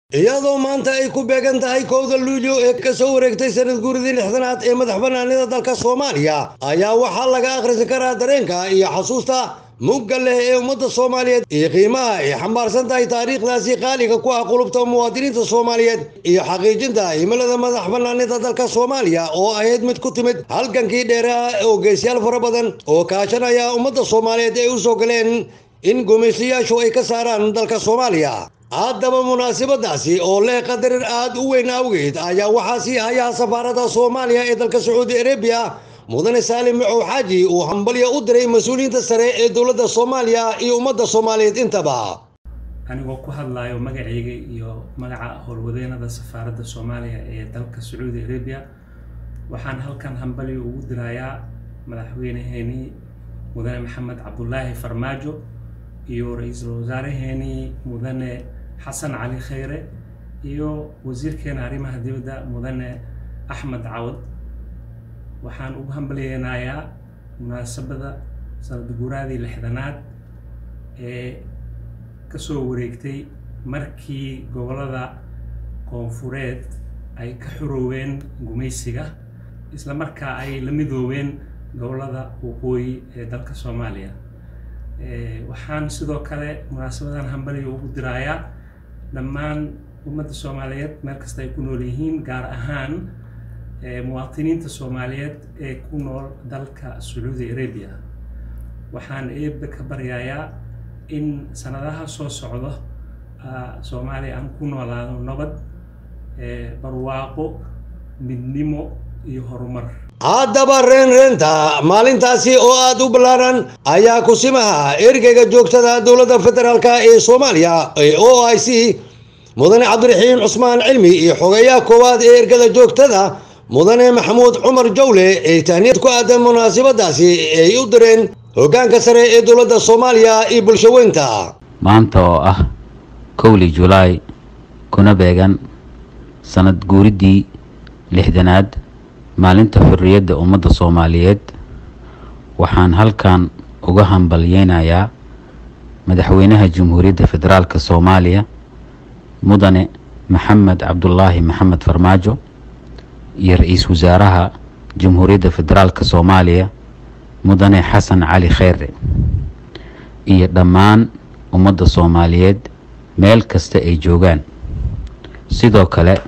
iyadoo maanta ay ku beegan tahay kowda luulyo ee ka soo wareegtay sanad guuridii lixdanaad ee madax bannaanida dalka soomaaliya ayaa waxaa laga akhrisan karaa dareenka iyo xasuusta mugga leh ee ummadda soomaaliyeed iyo qiimaha ay xambaarsan tahay taariikhdaasi qaaliga ku ah qulubta muwaadiniinta soomaaliyeed iyo xaqiijinta himilada madax bannaanida dalka soomaaliya oo ahayd mid ku timid halgankii dheeraha oo geesyaal fara badan oo kaashanaya ummadda soomaaliyeed ay u soo galeen in gumaystayaashu ay ka saaraan dalka soomaaliya haddaba munaasabadaasi oo leh qadarir aad u weyn awgeed ayaa waxaa sii hayaha safaaradda soomaaliya ee dalka sacuudi arabiya mudane saalim macow xaaji uu hambalyo u diray mas-uuliyiinta sare ee dowladda soomaaliya iyo ummadda soomaaliyeed intaba anigoo ku hadlayo magacayga iyo magaca howlwadeenada safaaradda soomaaliya ee dalka sacuudi arabiya waxaan halkan hambalyo ugu dirayaa madaxweyneheenii mudane maxamed cabdulaahi farmaajo iyo ra-iisul wasaaraheenii mudane xasan cali khayre iyo wasiirkeena arrimaha dibadda mudane axmed cawad waxaan ugu hambalyeynayaa munaasabada sanad guuraadii lixdanaad ee kasoo wareegtay markii gobollada koonfureed ay ka xorooween gumaysiga isla markaa ay la midoobeen gobollada waqooyi ee dalka soomaaliya waxaan sidoo kale munaasabadan hambaliga ugu dirayaa dhammaan ummadda soomaaliyeed meel kasta ay ku nool yihiin gaar ahaan muwaadiniinta soomaaliyeed ee ku nool dalka sacuudi arabia waxaan eebbe ka baryayaa in sanadaha soo socdo soomaaliya aan ku noolaado nabad barwaaqo midnimo iyo horumar haddaba reenreenta maalintaasi oo aada u ballaaran ayaa kusimaha ergeyga joogtada dowladda federaalka ee soomaaliya ee o i c mudane cabdiraxiim cusmaan cilmi iyo xogeeyaha koowaad ee ergada joogtada mudane maxamuud cumar jawle ee tahniyad ku aadan munaasabadaasi ay u direen hoggaanka sare ee dowladda soomaaliya iyo bulsho weynta maanta oo ah kowli julaay kuna beegan sanad guuriddii lixdanaad maalinta xorriyadda ummadda soomaaliyeed waxaan halkan uga hambalyeynayaa madaxweynaha jamhuuriyadda federaalka soomaaliya mudane maxamed cabdulaahi maxamed farmaajo iyo ra-iisul wasaaraha jamhuuriyadda federaalka soomaaliya mudane xasan cali kheyre iyo dhammaan ummadda soomaaliyeed meel kasta ay joogaan sidoo kale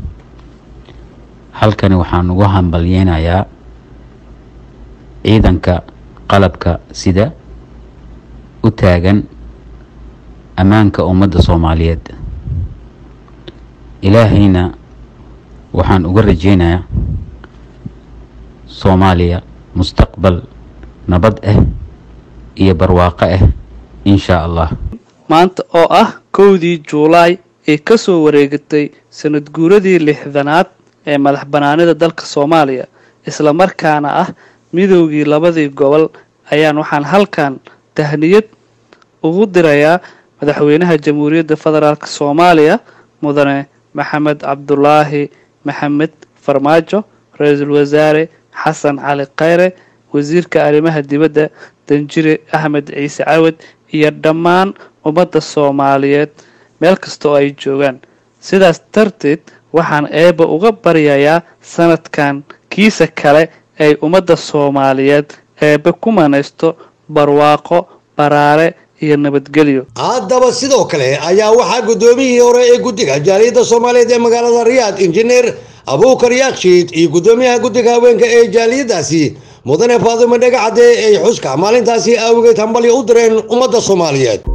halkani waxaan ugu hambalyeynayaa ciidanka qalabka sida u taagan ammaanka ummadda soomaaliyeed ilaahayna waxaan uga rajeynayaa soomaaliya mustaqbal nabad ah iyo barwaaqo ah inshaa allah maanta oo ah kowdii juulaay ee ka soo wareegatay sanad guuradii lixdanaad ee madax bannaanida dalka soomaaliya isla markaana ah midoogii labadii gobol ayaan waxaan halkan tahniyad ugu dirayaa madaxweynaha jamhuuriyadda federaalk soomaaliya mudane maxamed cabdulaahi maxamed farmaajo ra-iisul wasaare xasan cali khayre wasiirka arrimaha dibadda danjire axmed ciise cawad iyo dhammaan ummadda soomaaliyeed meel kasta oo ay joogaan sidaas darteed waxaan eebba uga baryayaa sanadkan kiisa kale ay ummadda soomaaliyeed eebbe ku manaysto barwaaqo baraare iyo nabadgelyo haddaba sidoo kale ayaa waxaa guddoomiyihii hore ee guddiga jaaliyadda soomaaliyeed ee magaalada riyaad injineer abuukar yaakshiid iyo guddoomiyaha guddiga haweenka ee jaaliyaddaasi mudane faadimo dhegacadde ay xuska maalintaasi awgeed hambalyo u direen ummadda soomaaliyeed